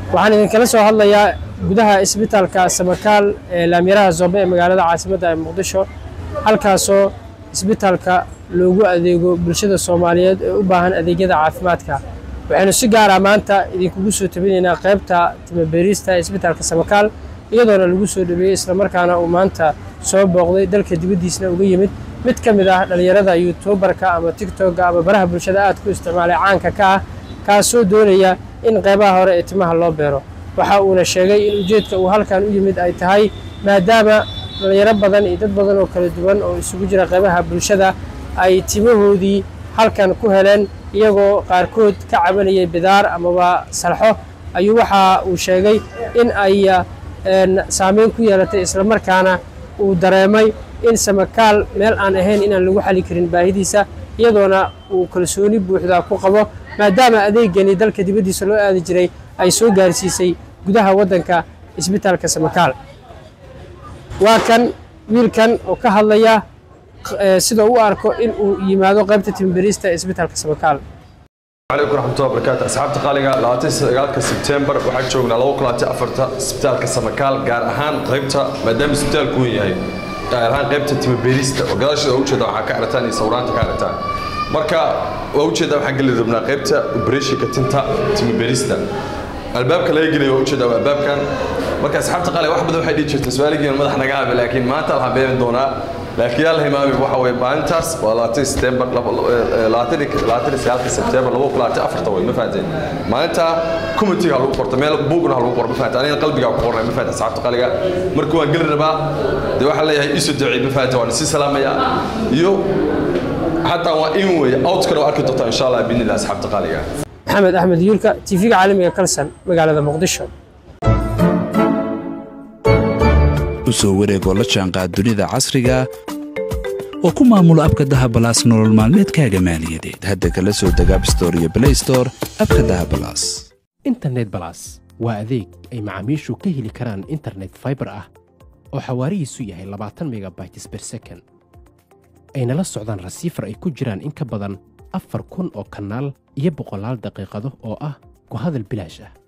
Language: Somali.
waxaan idinkala soo hadlayaa gudaha isbitaalka samakaal ee laamyaraha zoobe ee magaalada caasimadda ee muqdisho halkaasoo isbitaalka loogu adeego bulshada soomaaliyeed ee u baahan adeegyada caafimaadka waxaynu si gaara maanta idinkugu soo tabinaynaa qaybta timabeerista ee isbitaalka samakaal iyadoona lagu soo dhaweeyey islamarkaana uu maanta soo booqday dalka dibaddiisna uga yimid mid ka mid ah dhallinyarada yuutubarka ama tigtogga ama baraha bulshada aad ku isticmaalay caanka ka ah kaasoo doonaya in qaybaha hore ee timaha loo beero waxa uuna sheegay in ujeedka uu halkan u yimid ay tahay maadaama dhallinyaro badan iyo dad badan oo kala duwan oo isugu jira qaybaha bulshada ay timahoodii halkan ku heleen iyagoo qaarkood ka cabanayay bidaar amaba salxo ayuu waxa uu sheegay in ay saameyn ku yeelatay islamarkaana uu dareemay in samakaal meel aan ahayn inaan lagu xali karin baahidiisa iyadoona uu kalsooni buuxda ku qabo maadaama adeegani dalka dibaddiisa loo aadi jiray ay soo gaarsiisay gudaha waddanka isbitaalka samakaal waa kan wiilkan oo ka hadlaya sida u arko in uu yimaado qaybta timberiista ee isbitaalka samakaal عليكم ورحمة الله وبركاته أصحاب تقاليga labaatan sagaalka September waxaan joognaa laba kulaati afarta isbitaalka Samakaal gaar ahaan qaybta maadaama isbitaalku uu yahay gaar ahaan qaybta timo beerista oo gadaashooda u jeeda waxaa ka aragtaan iyo sawiraanta ka aragtaan marka waa u jeedaa waxaan geli rabnaa qaybta operationka tinta timo beerista albaabka laga gelayo waa u jeedaa waa albaabkan marka asxaabta qaali wax badan waxay dhihi jirtay su-aaligiina madax naga habe laakiin maanta waxaan beerin doonaa laakiin yaa la himaami waxa weeye maalintaas waa labaatan september labaatan sagaalka september laba kulaati afarta way ma fahanteen maalinta committeega lagu qorta meel buugna lagu qoro ma fahanteen anigana qalbigaa ku qornay ma fahanteen asxaabta qaaliga marka waan geli rabaa dee waxaan leeyahay isu ducey ma fahanteen waan isi salaamaya iyo xataa waa in weeye outkana waa arki doontaa insha allah biidnillah asxaabta qaaliga maxamed axmed yuulka tv-ga caalamiga kalsan magaalada muqdisho u soo wareegoo la jaanqaad dunida casriga oo ku maamulo abka dahabalaas nolol maalmeedkaaga maaliyadeed hadda kala soo deg abstore iyo blaystore abka dahabalaas internet balas waa adeeg ay macaamiishu ka heli karaan internet faibar ah oo xawaarihiisu yahay labaatan megabytes ber second ayna la socdaan rasiifar ay ku jiraan in ka badan afar kun oo kanaal iyo boqolaal daqiiqado oo ah ku hadal bilaash ah